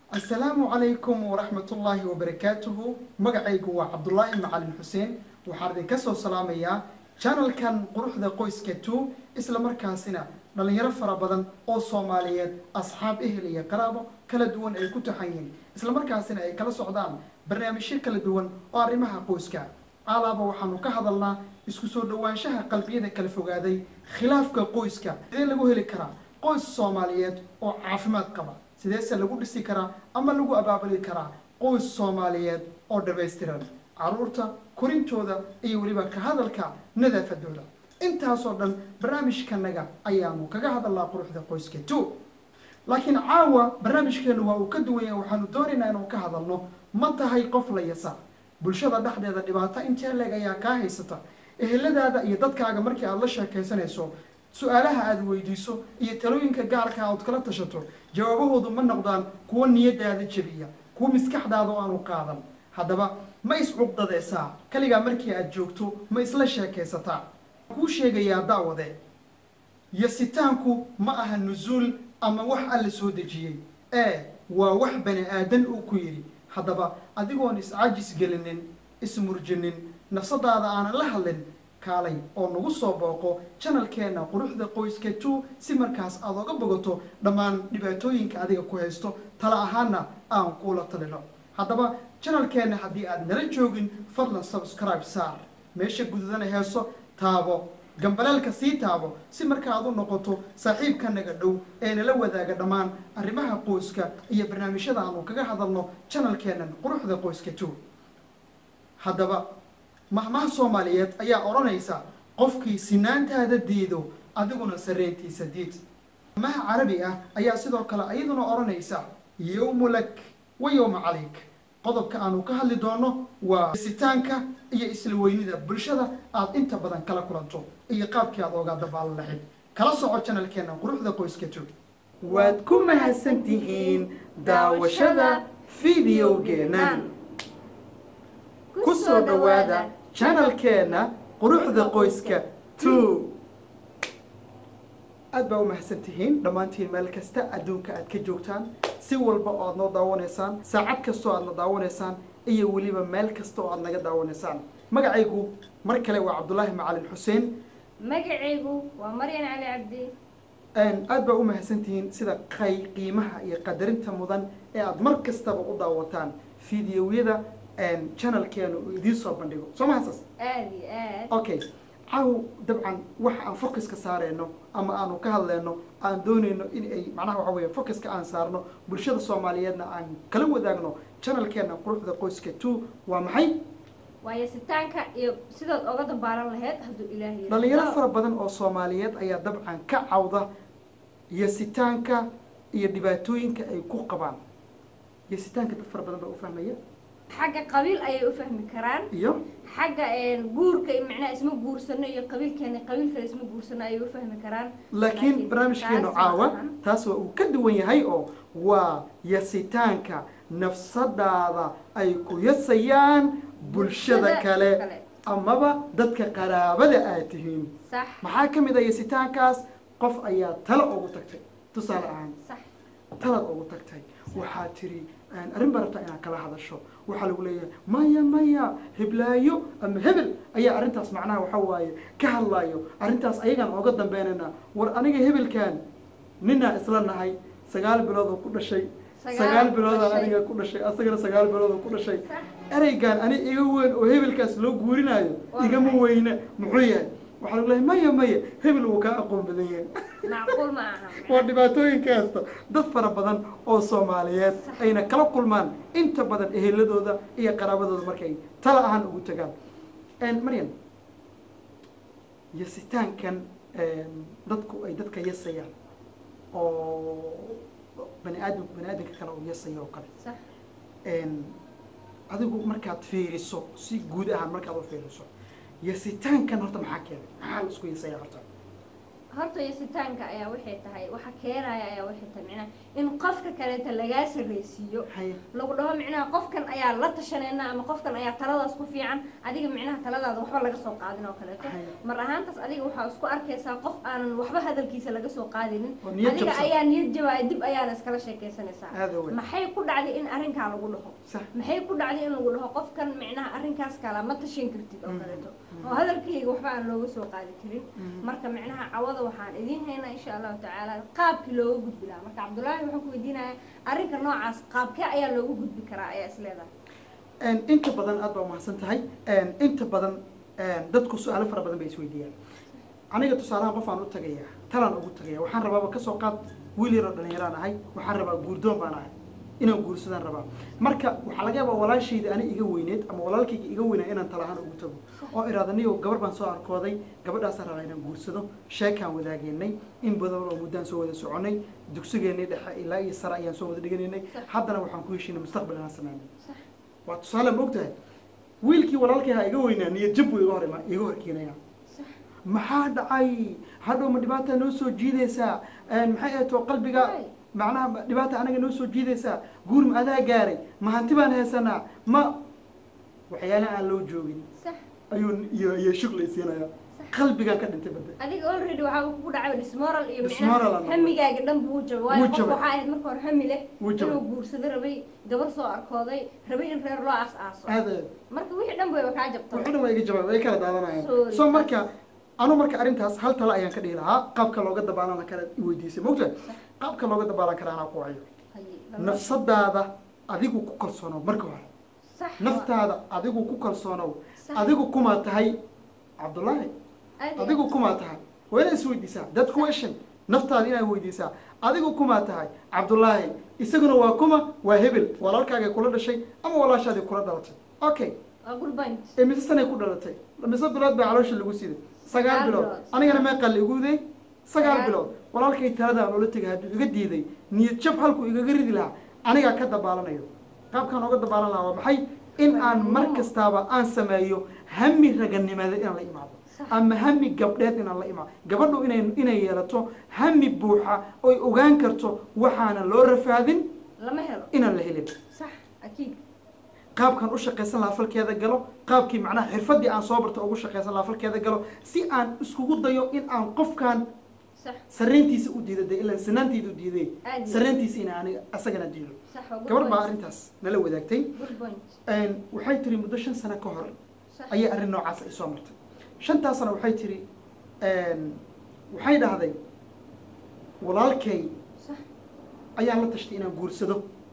asalaamu calaykum waraxmatullaahi wabarakaatuhu magacaygu waa cabdulaahi macalin xuseen waxaan idinka soo salaamayaa janalkan quruxda qoyska two isla markaasina dhalinyaro fara badan oo soomaaliyeed asxaab ehel iyo qaraabo kala duwan ay ku taxan yihiin isla markaasina ay kala socdaan barnaamijyo kala duwan oo arrimaha qoyska alaaba waxaanu ka hadalnaa isku soo dhowaanshaha qalbiyada kala fogaaday khilaafka qoyska sidee lagu heli karaa qoys soomaaliyeed oo caafimaad qaba sideese lagu dhisi karaa ama lagu abaabuli karaa qoys soomaaliyeed oo dhamaystiran caruurta korintooda iyo weliba ka hadalka nadaafadooda intaasoo dhan barnaamijkanaga ayaanu kaga hadalnaa quruxda qoyska two laakiin caawa barnaamijkeenu waa uu ka duwan yahay waxaanu doonaynaa inuu ka hadalno ma tahay qof la yasa bulshada dhexdeeda dhibaato intee leeg ayaa kaa haysata eheladaada iyo dadkaaga markii aada la sheekaysanayso su-aalaha aada weydiiso iyo talooyinka gaarka aad kala tashato jawaabahoodu ma noqdaan kuwo niyadaada jebiya kuwo maskaxdaada oo aanu qaadan haddaba ma is-cuqdadeysaa kaligaa markii aada joogto ma isla sheekaysataa kuu sheegayaa daawade yasitaanku ma aha nusuul ama wax alla soo dejiyey ee waa wax bani aadan uu ku yidhi haddaba adigoon is-cajis gelinin ismurjinin nafsadaada aanan la hadlin kaalay oo nagu soo booqo janalkeena quruxda qoyska two si markaas aada oga bogato dhammaan dhibaatooyinka adiga ku haysto tala ahaana aan kuula talino haddaba janalkeena haddii aada nala joogin fadlan subscribe saar meesha gududana heeso taabo gambaleelka sii taabo si marka aad u noqoto saaxiibkanaga dhow ee nala wadaaga dhammaan arrimaha qoyska iyo barnaamijyada aanu kaga hadalno janalkeenan quruxda qoyska two haddaba mahmaha soomaaliyeed ayaa odhanaysa qofkii sinaantaada diido adiguna sarreyntiisa diid mahmaha carabi ah ayaa sidoo kale iyaduna odhanaysa yowmu lak wa yowma calayk qodobka aanu ka hadli doono waa sitaanka iyo isla weynida bulshada aada inta badan kala kulanto iyo qaabkii aad oogaa dabaalan lahayd kala soco janalkeena quruxda qoyska tog waad ku mahadsan tihiin daawashada fideogeenan ku soo dhowaada janalkeena quruxda qoyska two aada baa u mahadsan tihiin dhammaantiin meel kasta adduunka aad ka joogtaan si walba oo aad noo daawanaysaan saacad kastoo aad na daawanaysaan iyo weliba meel kasta oo aad naga daawanaysaan magacaygu mar kale waa cabdulaahi macalin xuseen magacaygu waa maryan cali cabdi aada baa u mahadsan tihiin sida qay qiimaha iyo qadarinta mudan ee aada mar kastaba u daawataan fideoyada janalkeena uu idiin soo bandhigo soo mahadsaas aada iyo aad okay caaw dabcan waxa aan focuska saareyno ama aanu ka hadleyno aan dooneyno in ay macnaha waxa weeye focuska aan saarno bulshada soomaaliyeedna aan kala wadaagno janalkeena quruxda qoyska two waa maxay waayo sitaanka iyo sidaad oga dambaalan lahayd hadduu ilaahay yidhaahdo. dhalinyaro fara badan oo soomaaliyeed ayaa dabcan ka cawda yasitaanka iyo dhibaatooyinka ay ku qabaan yasitaanka dad fara badan baa u fahmaya xagga qabiil ayay u fahmi karaan iyo xagga guurka iyo macnaha isma guursano iyo qabiilkeena qabiil kale isma guursano ayay u fahmi karaan laakiin barnaamijkeenu taas caawa maahan. taas waa uu ka duwan yahay oo waa yasitaanka nafsadaada ay ku yasayaan bulshada Bulshada kale kale. amaba dadka qaraabada aad tihiin sax maxaa ka mid a yasitaankaas qof ayaa talo ugu tagtay tusaale ahaan sax talaad ugu tagtay waxaa tiri arrin baa rabtaa inaad kala hadasho waxaa lagu leeyahay maya maya heblaayo ama hebel ayaa arrintaas macnaha waxa waaye ka hadlaayo arrintaas ayagaan ooga dambeynayna war aniga hebelkan ninaa isla nahay sagaal bilood oo ku dhashay Sagaal sagaal biloodaa dhashay. aniga ku dhashay asagana sagaal bilood oo ku dhashay sax ereygan ani iga weyn oo hebelkaas loo guurinaayo Waa igama maxay? weyne muxuu yahay waxaa lagu leeyahay maya maya hebel wuu kaa aqoon badan yahay macquul ma aha waa dhibaatooyinka haysta dad fara badan oo soomaaliyeed ayna kala kulmaan inta badan eheladooda iyo qaraabadooda markay tala ahaan ugu tagaan maryam yasitaankan dadku ay dadka yasayaan oo bani aadam bani aadamka kale oo yasaya oo kale sax adigu markaad fiiriso si guud ahaan markaad u fiiriso yasitaankan horta maxaa keenay maxaa la isku yasaya horta horta yasitaanka ayaa waxay tahay waxa keenaya ayaa waxay tahay micnaha in qofka kaleeta lagaa sarreysiiyo haye lagu dhaho micnaha qofkan ayaa la tashanayna ama qofkan ayaa taladaas ku fiican adiga micnaha taladaada waxba laga soo qaadin oo kaleeto Haye. mar ahaantaas adiga waxaa isku arkaysaa qof aanan waxba hadalkiisa laga soo qaadinin Oo niyad adiga jabsan. ayaa niyad jabaya dib ayaana iskala sheekaysanaysaa aada wey maxay ku dhacday in arrinkaa lagu dhaho sax maxay ku dhacday in lagu dhaho qofkan micnaha arrinkaas kala ma tashan kartid oo Mhm. kaleeto oo hadalkayga waxba aan looga soo qaadi karin Mhm. marka micnaha cawada waxaan idiin haynaa insha allahu tacaala qaabkii looga gudbi lahaa marka cabdullaahi wuxuu ku weydiinaya arrinka noocaas qaabkee ayaa looga gudbi karaa ayaa is leedahay Een, inta badan aad baa umahadsan tahay Een, inta badan een, dadku su-aalo fara badan bay isweydiiyaan aniga tusaalahan qof aan u tagaya talaan ugu tagaya waxaan rabaaba kasoo qaad wiil yaroo dhalinyaraan ahay waxaan rabaa guurdoon baan ahay inaan guursadaan rabaa marka waxaa laga yaabaa walaashayda ani iga weyneed ama walaalkayga iga weynaa inaan talahaan ugu tago oo iraada niyo gabar baan soo arkooday gabadhaasaan rabaa inaan guursado sheekaan wadaageynay in badan oo muddaan soo wada soconay dugsigeennii dhexe ilaa iyo sare ayaan soo wada dhiganaynay Sax. haddana waxaan ku heshiinay mustaqbal inaan sameynay sax waa tusaale ma ogtahay wiilkii walaalkay ha iga weynaa niyad jab buu iga hor ima iga horkeenaya sax maxaa dhacay hadhow ma dhibaata noo soo jiidaysaa Een, maxay ahayd oo qalbiga Waay. macnaha ma dhibaata anaga noo soo jiidaysaa guur ma adaa gaaray ma hanti baan haysanaa ma waxyaala aan loo joogin sax ayuu iyo iyo shugla isiinaya qalbigaan ka dhintay badda adiga already waxaa uu kugu dhacay dismoral iyo Dismoral micnaha aan hamigaaga dhan buu jabay waayo Wuu qof jabay. waxaa ahayd marka hore hami leh Wuu jabay. inuu guursado rabay gabar soo arkooday rabay in reer loo aas-aaso aada marka wixii dhan bayba kaa jabtay wuxuu dhan waa iga jawaab way kala daadanayaan Sorry. so marka anu marka arrintaas hal talo ayaan ka dhihi lahaa qaabka looga dabaalan kara i weydiisay ma ogtahay qaabka looga dabaalan kara anaa ku wayo Haye, lama- nafsadaada adigu ku kalsoonow marka hore sax naftaada adigu ku kalsoonow Sax. adigu kumaa tahay cabdullaahi Aad iyo adigu aad. kumaa tahay waa inaad isweydiisaa that question naftaada inaad weydiisaa adigu kumaa tahay cabdullaahi isaguna waa kuma waa hebel walaalkaagay kula dhashay ama walaashaadii kula dhalatay okay waa good point ee mise sanay ku dhalatay mise bilood baa caloosha lagu siday sagaal Sagaal bilood bilood. anigana meeqaa la igu day sagaal Sagaal. bilood walaalkay talada aan ula tegay hadduu iga diiday niyad jab halkuu igaga ridi lahaa anigaa ka dabaalanayo qaabkaan ooga dabaalan lahaa waa maxay in aan mar kastaaba aan sameeyo hami raganimada inaan la imaado Sax. ama hami gabdheed inaan la imaado gabadhu inay inay yeelato hami buuxa oy ogaan karto waxaana loo rafaadin lama helo inaan la helin sax akiid qaabkaan u shaqaysan lahaa falkeeda galo qaabkii macnaha xirfadii aan soo barta ugu shaqaysan lahaa falkeeda galo si aan iskugu dayo in aan qofkan sax sarreyntiisa u diido dee ilaan sinaanteeda u diiday Aad iyo sarreyntiisa ina aniga asagana diido sax waa good gabar baa point. arrintaas nala wadaagtay good point Een, waxay tiri muddo shan sano ka hor sax ayay arrin noocaas ay soo martay shantaasna waxay tiri een, waxay dhahday walaalkay sax ayaan la tashtay inaan guursado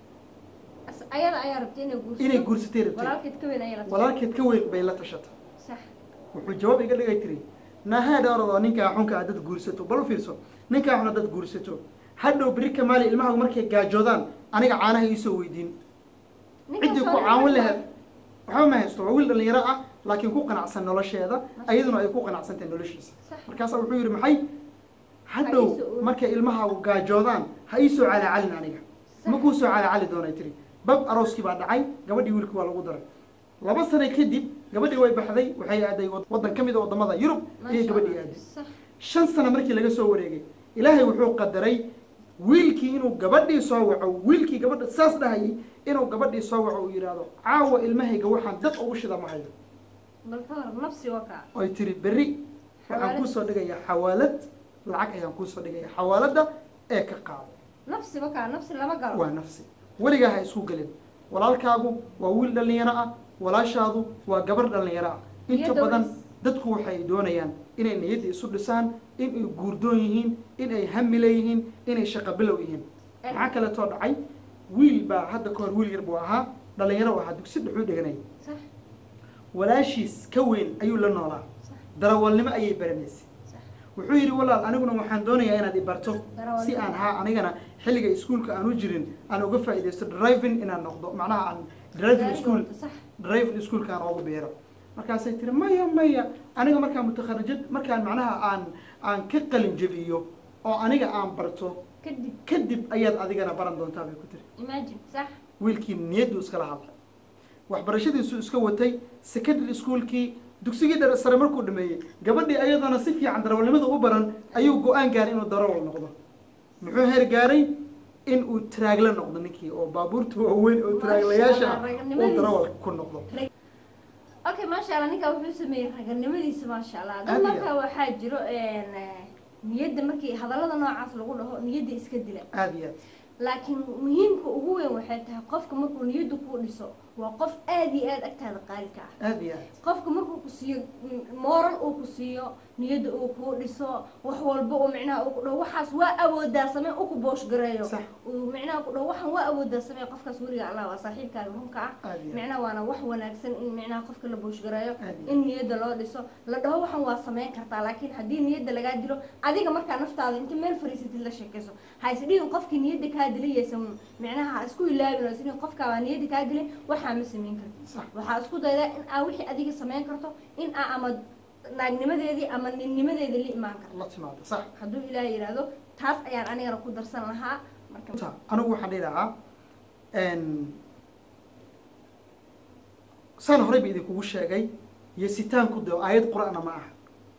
As- ayada ayaa rabtay inay guursato inay guursatay rabtay walaalkeed ka weyn ayaa la tashay. walaalkeed ka weyn bay la tashatay sax wuxuu jawaab iga dhigay tiri nahaadha orodoo ninkaa xunka aad dad guursato bal u fiirso ninkaa xun dad guursato hadhow beri kamaali ilmaha markay gaajoodaan aniga caanaha iisoo weydiin Ninkan ciddii ku soo caawin markaa- lahayd waxba ma haysto waa wiil dhalinyaro ah laakiin ku qanacsan nolosheeda ayaduna ay ku qanacsantahay noloshiisa Sax. markaasaa wuxuu yidhi maxay hadhow Ha iisoo- markay ilmaha gaajoodaan ha iisoo calaacalin aniga Sax. ma kuu soo calaacali doonay tiri bab arooskii baa dhacay gabadhii wiilkii waa lagu daray laba sano kadib gabadhii way baxday waxay aaday waddan ka mid a waddamada yurub Masha iyo gabadhii Allah. aaday sax shan sano markii laga soo wareegay ilaahay wuxuu qadaray wiilkii inuu gabadhii soo waco wiilkii gabadha saas dhahayay inuu gabadhii soo waco uu yidhaahdo caawa ilmahayga waxaan dad ugu shida ma hayo bal ka hor nafsi waa kaa oy tiri berri waxaan Xawaalad. kuusoo dhigayaa xawaalad lacag ayaan kuusoo dhigaya xawaaladda ee ka qaado nafsi waa kaa nafsi lama galo waa nafsi weligaa ha isku gelin walaalkaagu waa wiil dhallinyaro ah walaashaadu waa gabar dhallinyaro ah inta Niyadda badan is- dadku waxay doonayaan inay niyadda isu dhisaan inay guurdoon yihiin inay hami leeyihiin inay shaqo bilow yihiin Eh. maxaa kaleetoo dhacay wiil baa hadda ka hor wiil yar buu ahaa dhallinyaro u ahaa dugsi dhexuu dhiganay sax walaashiis ka weyn ayuu la noolaa sax darawalnimo ayay baranaysay sax wuxuu yidhi walaal aniguna waxaan doonayaa inaad i barto Darawalnimo. si aan haa anigana xilliga iskuulka aan u jirin aan uga faa'iidaysto driving inaan noqdo macnaha aan driving Gaariga school wata, sax driving schoolka aan oogu beero markaasay tiri maya maya aniga markaan mutakharijad markaan macnaha aan aan ka qalin jebiyo oo aniga aan barto kadib kadib ayaad adigana baran doontaa bay ku tiri imagine sax wiilkii niyaddu iskala hadlay waxbarashadiisu iska watay secondary schoolkii dugsigii dha- sare markuu dhameeyey gabadhii ayadana si fiican darawalnimada u baran ayuu go-aan gaaray inuu darawal noqdo muxuu heer gaaray in uu taraagla noqdo ninkii oo baabuurta waaweyn oo taraaglayaasha ah uu darawal ku noqdo okay maasha allah ninkaa wuxuu sameeyey raganimadiisa maasha allah dad Aad iyo marka waxaa jiro een, eh, niyadda markii hadallada noocaas lagu dhaho niyadda iska dila aada iyo aad laakiin muhiimka ugu weyn waxay tahay qofka markuu niyadda kuu dhiso waa qof aad iyo aad agtaada qaalika ah aada iyo aad qofka markuu ku siiyo moral uu ku siiyo niyadda uu kuu dhiso wax walba uu micnaha uu ku dhaho waxaas waa awoodaa samee u ku boosh gareeyo Sax. uu micnaha ku dhaho waxaan waa awoodaa samee qofkaas weliga allah waa saaxiibkaaga runka ah Aad iyo aad. micnaha waana wax wanaagsan in micnaha qofka la boosh gareeyo Aad iyo in niyadda loo dhiso la dhaho waxaan waa sameyn kartaa laakiin haddii niyadda lagaa dilo adiga markaa naftaada inta meel fariisatid la sheekayso ha isdhihin qofkii niyadda kaa dilayaysa micnaha ha isku ilaabin oo isdhihin qofkaa waa niyadda kaa dilay waxaa ma sameyn kartid Sax. waxaa isku daydaa in aa wixii adiga sameyn karto in aa ama naagnimadeedii ama ninnimadeedii la imaan karto la timaado sax hadduu ilaahay yidhaahdo taas ayaan anigana ku darsan lahaa marka Ta- anigu waxaan dhihi lahaa n saan horey ba idinkugu sheegay iyo sitaanku de aayad qur-aana ma aha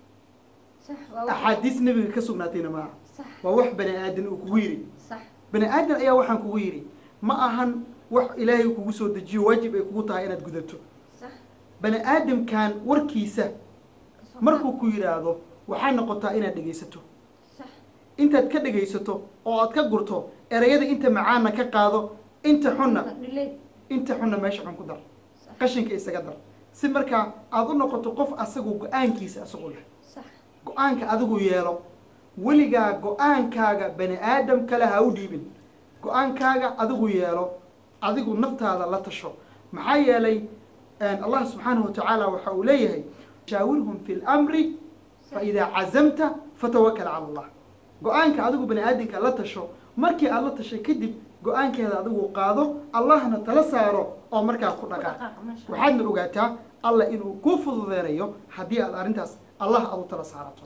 sax waa wax axaadiis nebiga ka sugnaatayna ma aha sax waa wax bani aadan uu kugu yidhi sax bani aadan ayaa waxaan kugu yidhi ma ahan wax ilaahay kugu soo dejiyo waajib ay kugu tahay inaad gudato sax bani aadamkan warkiisa kasoo markuu ku yidhaahdo waxay noqotaa inaad dhegaysato sax intaad ka dhegaysato oo aad ka gurto erayada inta macaana ka qaado inta xunna dhilay inta xunna meesha xun ku dar sax qashinka isaga dar si markaa aad u noqoto qof asagu go-aankiisa asagu leh sax go-aanka adigu yeelo weligaa go-aankaaga bani aadam kale ha u dhiibin go-aankaaga adigu yeelo adigu naftaada la tasho maxaa yeelay allah subxaanahu watacaala waxa uu leeyahay shaawirhum fi lamri faidaa cazamta fatawakal cala allah go-aanka adigu bani aadamka la tasho markii aad la tashay kadib go-aankeeda adigu qaado allahna tala saaro oo markaa ku dhaqaaq dhaqaaqa maasha Allah. waxaadna ogaataa allah inuu kuu fududeynayo haddii aad arrintaas allah aad u tala saarato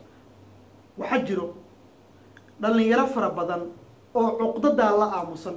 waxaa jiro dhallinyaro fara badan oo cuqdadaa la aamusan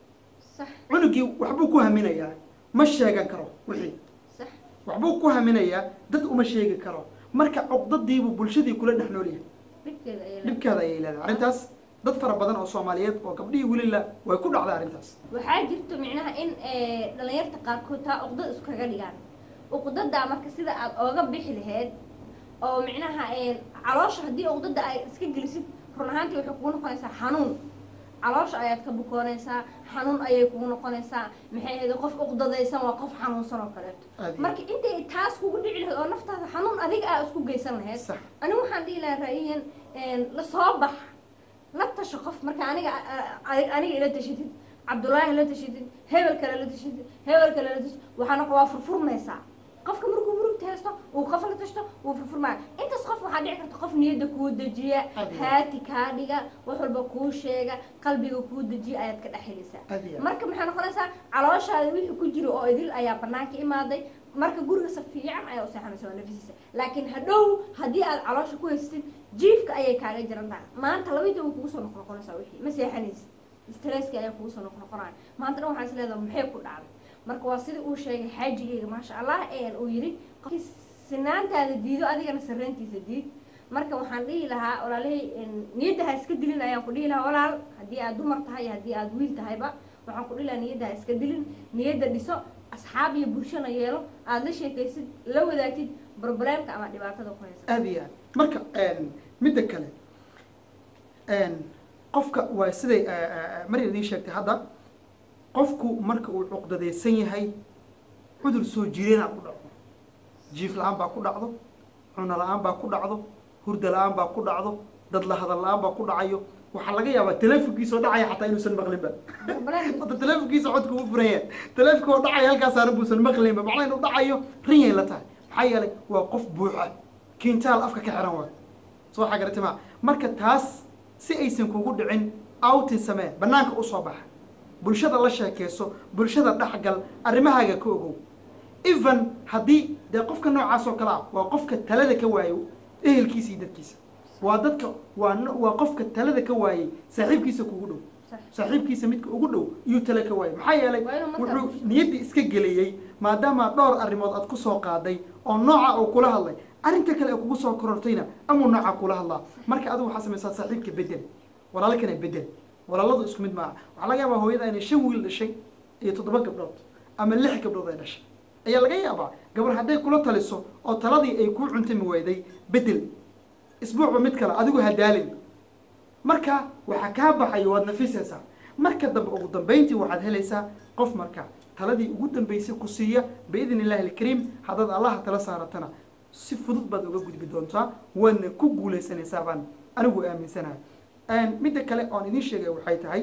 sax cunugii waxbuu ku haminayaa ma sheegan karo wixii sax waxbuu ku haminayaa dad uma sheegi karo marka cuqdadiibuu bulshadii kula dhex noolyahay dhibkeeda ayay leedahay. dhibkeeda ayay leedahay arrintaas dad fara badan oo soomaaliyeed oo gabdhihii welila way ku dhacday arrintaas waxaa jirto micnaha in eh, dhalinyarta qaarkood taa uqdad iskaga dhigaan uqdadaa marka sida aad ooga bixi lahayd oo micnaha eh, caloosha haddii uqdada ay iska gelisid run ahaantii waxay kugu noqonaysaa xanuun caloosha ayaad ka bukoonaysaa xanuun ayay kugu noqonaysaa maxay ahayd qof uqdadaysan waa qof xanuunsan oo kaleeto Aad iyo marka intay taas kugu dhici lahayd oo naftaada xanuun adiga aa isku geysan lahayd sax anigu waxaan dhihi lahaa ra'yiyan la soo bax la tasho qof marka aniga a- aniga ila tashatid cabdullaahi la tashatid hebel kale la tashatid hebel kale la tashatid waxaana waa furfurmaysaa qofka markuu murugta haysto uu qof la tashto wuu furfurmaya intaas qof waxaa dhici karta qof niyadda kuu dejiya Adiga. haati kaa dhiga wax walba kuu sheega qalbiga kuu dejiya ayaad ka dhex helaysaa Adiga. marka maxay noqonaysaa calooshaada wixii ku jiro oo idil ayaa banaanka imaaday marka guriga si fiican ayaa u seexanaysa waa nafisiisa laakiin hadhow haddii aad caloosha ku haysatid jiifka ayay kaaga jiran tahay maanta labadii way kugu soo noqnoqonaysaa wixii ma seexanaysid stresska ayaa kugu soo noqnoqonaya maanta dhan waxaa is leedahay maxay ku dhacday marka waa sidii uu sheegay xaajigayga maasha allah een uu yidhi qofkii sinaantaada diido adigana sarreentiisa diid marka waxaan dhihi lahaa walaalahay niyadda ha iska dilin ayaan ku dhihi lahaa walaal haddii aad dumar tahay iyo haddii aad wiil tahayba waxaan ku dhihi lahaa niyadda ha iska dilin niyadda dhiso asxaab iyo bulshana yeelo aada la sheekaysid la wadaagtid problemka ama dhibaatada ku haysa aada iyo aad marka midda kale qofka waa siday maryam idiin sheegtay hadda qofku marka uu cuqdadaysan yahay cudur soo jireenaa ku dhacdo jiif la-aan baa ku dhacdo cuno la-aan baa ku dhacdo hurda la-aan baa ku dhacdo dad la hadal la-aan baa ku dhacayo waxaa laga yaabaa teleefonkiisoo dhacaya xataa inuusan maqlinba Problem- hadda teleefonkiisa codka u furanya teleefonka oo dhacaya halkaas saaran buusan maqlinba macnaa inuu dhacayo rinyay la tahay maxaa yeelay waa qof buuxa kintaal afka ka xiran waay soo xagarati maa marka taas si aysan kugu dhicin outin samee banaanka usoo baxa bulshada la sheekeyso bulshada dhexgal arrimahaaga ka ogow even haddii dee qofka noocaas oo kale ah waa qofka talada ka waayo ehelkiisa iyo dadkiisa waa dadka waa no- waa qofka talada ka waayey saaxiibkiisa kugu dhow Sax. saaxiibkiisa midka ugu dhow iyuu tale ka waayay maxaa yeelay Waa inuu markaa wuxuu bulsho- niyaddii iska geliyey maadaama dhowr arrimood aad ku soo qaaday oo nooca uu kula hadlay arrinta kale ee kugu soo korortayna amuu nooca kula hadlaa marka adigu waxaa samaysaa saaxiibka bedel walaalkana bedel walaaladu isku mid maaha waxaa laga yaabaa hooyada inay shan wiil dhashay iyo toddoba gabdhood ama lix gabdhood ay dhashay ayaa laga yaabaa gabar hadday kula taliso oo taladii ay kuu cuntami wayday bedel isbuucba mid kale adigu hadaalin marka waxaa kaa baxayo waad nafisaysaa marka dambe ugu dambayntii waxaad helaysaa qof marka taladii ugu dambaysay ku siiya biidn illahi alkariim haddaad allaha tala saaratana si fudud baad uga gudbi doontaa waadna ku guulaysanaysaa baan anigu aaminsanahay midda kale oon idiin sheegay waxay tahay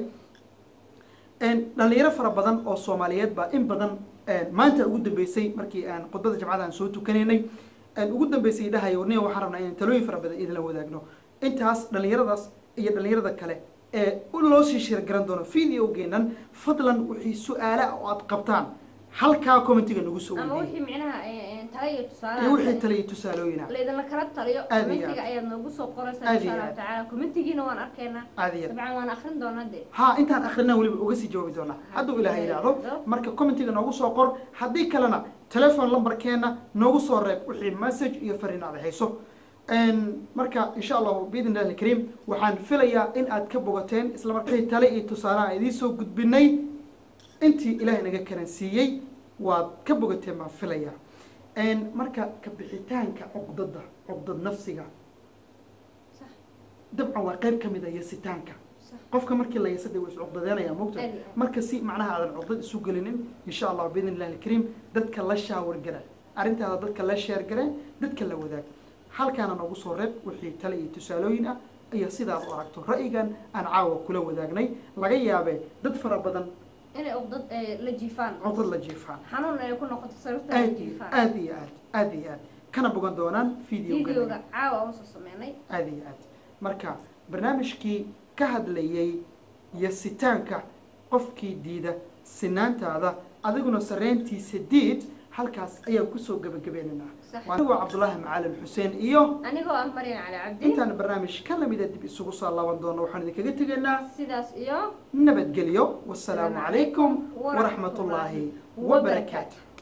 dhalinyaro fara badan oo soomaaliyeed baa in badan maanta ugu dambeysay markii aan khudbada jamcada aan soo tukanaynay ugu dambeysay dhahayo nin waxaan rabnaa inaan talooyin fara badan idinla wadaagno intaas dhalinyaradaas iyo dhalinyarada kale ee loo sii shirgaran doono videogeenan fadlan wixii su-aala oo aad qabtaan halkaa commentiga nagu soo ama weydiiyey wixii micnaha eh, tala iyo iyo wixii tusaalaha tale iyo tusaalooyina laydinla kala taliyo Aad iyo commentiga aad. ayaad noogu soo qoraysaa Aad insha iyo allahu aad. tacaala commentigiina waan arkaynaa caadiya dabcan waan akrin doonaa dee ha intaan akrinaa weliba uga sii jawaabi doonaa hadduu ilaah yidhaahdo marka commentiga noogu soo qor haddii kalena telefon lambarkeena noogu soo reeb wixii message iyo fariin aad hayso marka insha allahu biidn illahi alkariim waxaan filayaa in aad ka bogateen isla marka wixii tale iyo tusaalaha aan idiin soo gudbinay intii ilaahay naga karan siiyey waad ka bogateen baan filayaa marka ka bixitaanka cuqdada cuqdad nafsiga sax dabcan waa qayb ka mid a yasitaanka sax qofka markii la yasada way iscuqdadeenaya mogta Aad iyo aad. marka si macnaha aadan cuqdad isu gelinin insha allah biidn illahi alkariim dadka la shaawar gare arrintaada dadka la sheer gare dadka la wadaag halkaana noogu soo reeb wixii tale iyo tusaalooyin ah iyo sidaad u aragto ra'yigan aan caawa kula wadaagnay laga yaabee dad fara badan inay uqdad eh, la jiifaan cuqdad la jiifaan xanuun ay ku noqoto sababta la aad iyo jiifaan aad iyo aad aad iyo aad kana bogan doonaan videoga videoga caawa aan soo sameynay aad iyo aad marka barnaamijkii ka hadlayay yasitaanka qofkii diida sinaantaada adiguna sarreyntiisa diid halkaas ayaan kusoo gebagabeynanaa Sax. anigoo cabdulaahi macalin xuseen iyo anigoo ah maryan cali cabdi intaan barnaamij ka lamida dib isugu soo laaban doono waxaan idinkaga tegaynaa sidaas iyo nabadgelyo wasalaamu calaykum waraxmat ullaahi wabarakaatu